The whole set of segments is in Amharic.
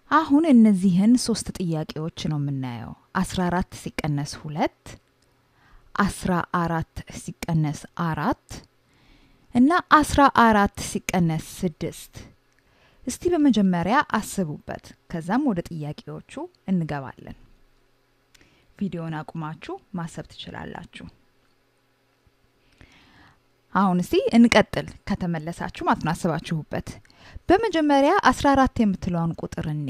አሁን እነዚህን ሶስት ጥያቄዎች ነው የምናየው። አስራ አራት ሲቀነስ ሁለት አስራ አራት ሲቀነስ አራት እና አስራ አራት ሲቀነስ ስድስት እስቲ በመጀመሪያ አስቡበት። ከዛም ወደ ጥያቄዎቹ እንገባለን። ቪዲዮን አቁማችሁ ማሰብ ትችላላችሁ። አሁን እስቲ እንቀጥል። ከተመለሳችሁ ማለት ነው አስባችሁበት። በመጀመሪያ አስራ አራት የምትለውን ቁጥር እኔ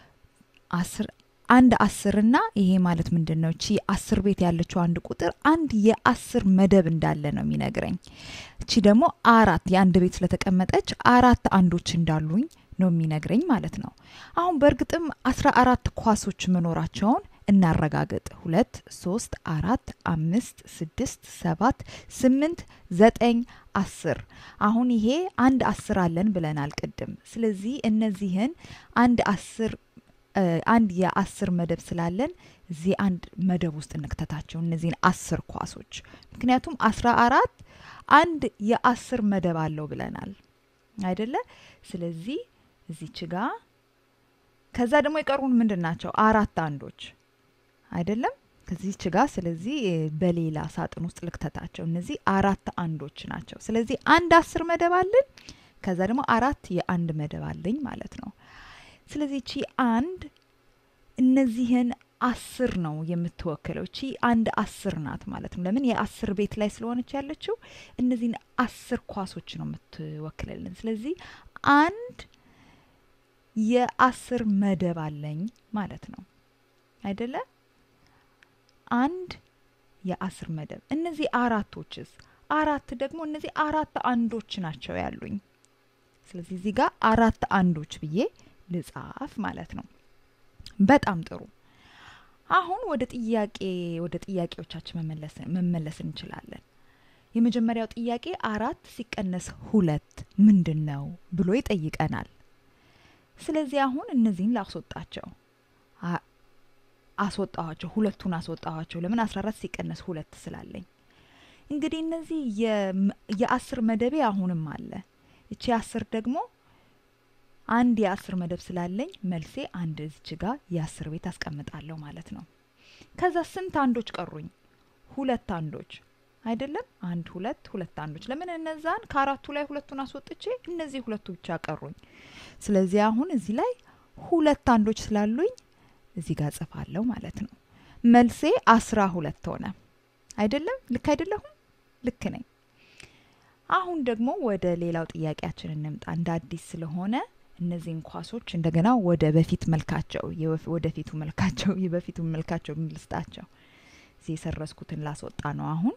አንድ አስርና ይሄ ማለት ምንድን ነው? እቺ አስር ቤት ያለችው አንድ ቁጥር አንድ የአስር መደብ እንዳለ ነው የሚነግረኝ። እቺ ደግሞ አራት የአንድ ቤት ስለተቀመጠች አራት አንዶች እንዳሉኝ ነው የሚነግረኝ ማለት ነው። አሁን በእርግጥም አስራ አራት ኳሶች መኖራቸውን እናረጋግጥ። ሁለት፣ ሶስት፣ አራት፣ አምስት፣ ስድስት፣ ሰባት፣ ስምንት፣ ዘጠኝ፣ አስር። አሁን ይሄ አንድ አስር አለን ብለናል ቅድም። ስለዚህ እነዚህን አንድ አስር አንድ የአስር መደብ ስላለን እዚህ አንድ መደብ ውስጥ እንክተታቸው እነዚህን አስር ኳሶች። ምክንያቱም አስራ አራት አንድ የአስር መደብ አለው ብለናል አይደለ? ስለዚህ እዚች ጋ ከዛ ደግሞ የቀሩን ምንድን ናቸው? አራት አንዶች አይደለም? ከዚች ጋ ስለዚህ በሌላ ሳጥን ውስጥ ልክተታቸው። እነዚህ አራት አንዶች ናቸው። ስለዚህ አንድ አስር መደብ አለን። ከዛ ደግሞ አራት የአንድ መደብ አለኝ ማለት ነው። ስለዚህ እቺ አንድ እነዚህን አስር ነው የምትወክለው። እቺ አንድ አስር ናት ማለት ነው። ለምን የአስር ቤት ላይ ስለሆነች ያለችው እነዚህን አስር ኳሶች ነው የምትወክልልን። ስለዚህ አንድ የአስር መደብ አለኝ ማለት ነው አይደለ? አንድ የአስር መደብ። እነዚህ አራቶችስ? አራት ደግሞ እነዚህ አራት አንዶች ናቸው ያሉኝ። ስለዚህ እዚህ ጋር አራት አንዶች ብዬ ልጻፍ ማለት ነው። በጣም ጥሩ። አሁን ወደ ጥያቄ ወደ ጥያቄዎቻችን መመለስ እንችላለን። የመጀመሪያው ጥያቄ አራት ሲቀነስ ሁለት ምንድን ነው ብሎ ይጠይቀናል። ስለዚህ አሁን እነዚህን ላስወጣቸው አስወጣኋቸው፣ ሁለቱን አስወጣኋቸው። ለምን አስራ አራት ሲቀነስ ሁለት ስላለኝ። እንግዲህ እነዚህ የአስር መደቤ አሁንም አለ። እቺ አስር ደግሞ አንድ የአስር መደብ ስላለኝ መልሴ አንድ እዚች ጋ የአስር ቤት አስቀምጣለሁ ማለት ነው። ከዛ ስንት አንዶች ቀሩኝ? ሁለት አንዶች አይደለም? አንድ ሁለት ሁለት አንዶች። ለምን እነዛን ከአራቱ ላይ ሁለቱን አስወጥቼ እነዚህ ሁለቱ ብቻ ቀሩኝ። ስለዚህ አሁን እዚህ ላይ ሁለት አንዶች ስላሉኝ እዚህ ጋር ጽፋለሁ ማለት ነው። መልሴ አስራ ሁለት ሆነ። አይደለም? ልክ አይደለሁም? ልክ ነኝ። አሁን ደግሞ ወደ ሌላው ጥያቄያችን እንምጣ። እንደ አዲስ ስለሆነ እነዚህን ኳሶች እንደገና ወደ በፊት መልካቸው ወደፊቱ መልካቸው የበፊቱ መልካቸው ልስጣቸው። እዚህ የሰረስኩትን ላስወጣ ነው። አሁን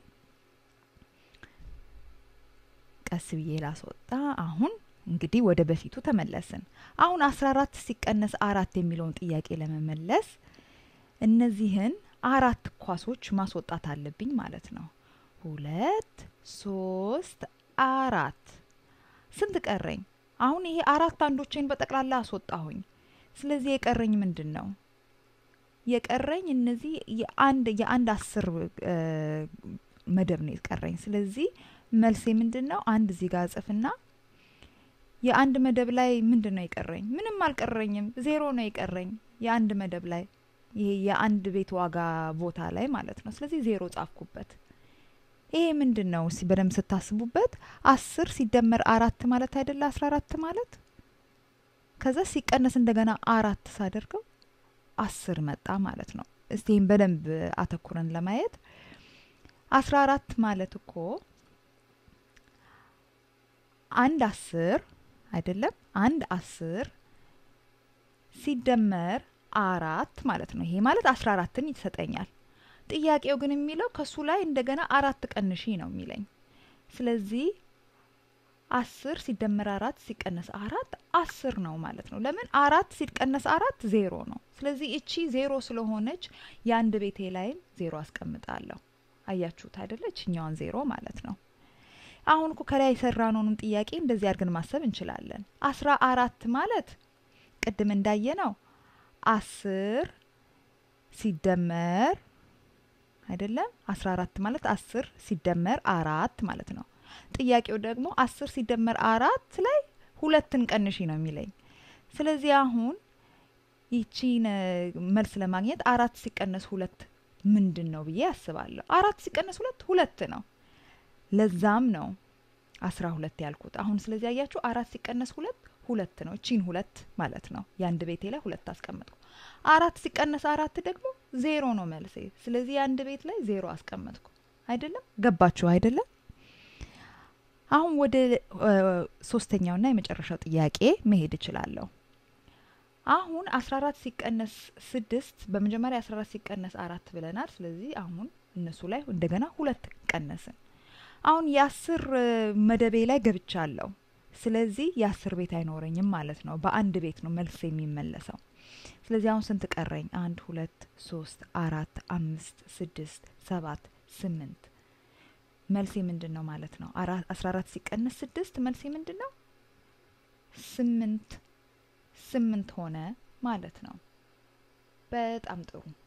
ቀስ ብዬ ላስወጣ። አሁን እንግዲህ ወደ በፊቱ ተመለስን። አሁን አስራ አራት ሲቀነስ አራት የሚለውን ጥያቄ ለመመለስ እነዚህን አራት ኳሶች ማስወጣት አለብኝ ማለት ነው። ሁለት ሶስት አራት ስንት ቀረኝ? አሁን ይሄ አራት አንዶቼን በጠቅላላ አስወጣሁኝ። ስለዚህ የቀረኝ ምንድን ነው? የቀረኝ እነዚህ የአንድ የአንድ አስር መደብ ነው የቀረኝ። ስለዚህ መልሴ ምንድን ነው? አንድ እዚህ ጋር እጽፍና የአንድ መደብ ላይ ምንድን ነው የቀረኝ? ምንም አልቀረኝም። ዜሮ ነው የቀረኝ የአንድ መደብ ላይ ይሄ የአንድ ቤት ዋጋ ቦታ ላይ ማለት ነው። ስለዚህ ዜሮ ጻፍኩበት። ይሄ ምንድን ነው? በደንብ ስታስቡበት አስር ሲደመር አራት ማለት አይደለ አስራ አራት ማለት ከዛ ሲቀነስ እንደገና አራት ሳደርገው አስር መጣ ማለት ነው። እስቲ ይህም በደንብ አተኩረን ለማየት አስራ አራት ማለት እኮ አንድ አስር አይደለም አንድ አስር ሲደመር አራት ማለት ነው። ይሄ ማለት አስራ አራትን ይሰጠኛል። ጥያቄው ግን የሚለው ከሱ ላይ እንደገና አራት ቀንሺ ነው የሚለኝ። ስለዚህ አስር ሲደመር አራት ሲቀነስ አራት አስር ነው ማለት ነው። ለምን አራት ሲቀነስ አራት ዜሮ ነው። ስለዚህ እቺ ዜሮ ስለሆነች የአንድ ቤቴ ላይም ዜሮ አስቀምጣለሁ። አያችሁት አይደለ? እችኛዋን ዜሮ ማለት ነው። አሁን እኮ ከላይ የሰራነውንም ጥያቄ እንደዚህ አድርገን ማሰብ እንችላለን። አስራ አራት ማለት ቅድም እንዳየ ነው አስር ሲደመር አይደለም አስራ አራት ማለት አስር ሲደመር አራት ማለት ነው። ጥያቄው ደግሞ አስር ሲደመር አራት ላይ ሁለትን ቀንሺ ነው የሚለኝ። ስለዚህ አሁን ይቺን መልስ ለማግኘት አራት ሲቀነስ ሁለት ምንድን ነው ብዬ አስባለሁ። አራት ሲቀነስ ሁለት ሁለት ነው። ለዛም ነው አስራ ሁለት ያልኩት። አሁን ስለዚህ ያያችሁ አራት ሲቀነስ ሁለት ሁለት ነው። እቺን ሁለት ማለት ነው። የአንድ ቤቴ ላይ ሁለት አስቀመጥኩ። አራት ሲቀነስ አራት ደግሞ ዜሮ ነው መልሴ። ስለዚህ የአንድ ቤት ላይ ዜሮ አስቀመጥኩ። አይደለም? ገባችሁ አይደለም? አሁን ወደ ሶስተኛውና የመጨረሻው ጥያቄ መሄድ እችላለሁ። አሁን 14 ሲቀነስ ስድስት በመጀመሪያ 14 ሲቀነስ አራት ብለናል። ስለዚህ አሁን እነሱ ላይ እንደገና ሁለት ቀነስን። አሁን የአስር መደቤ ላይ ገብቻለሁ። ስለዚህ የአስር ቤት አይኖረኝም ማለት ነው። በአንድ ቤት ነው መልስ የሚመለሰው። ስለዚህ አሁን ስንት ቀረኝ? አንድ ሁለት ሶስት አራት አምስት ስድስት ሰባት ስምንት መልሴ ምንድን ነው ማለት ነው? አስራ አራት ሲቀነስ ስድስት መልሴ ምንድን ነው? ስምንት ስምንት ሆነ ማለት ነው። በጣም ጥሩ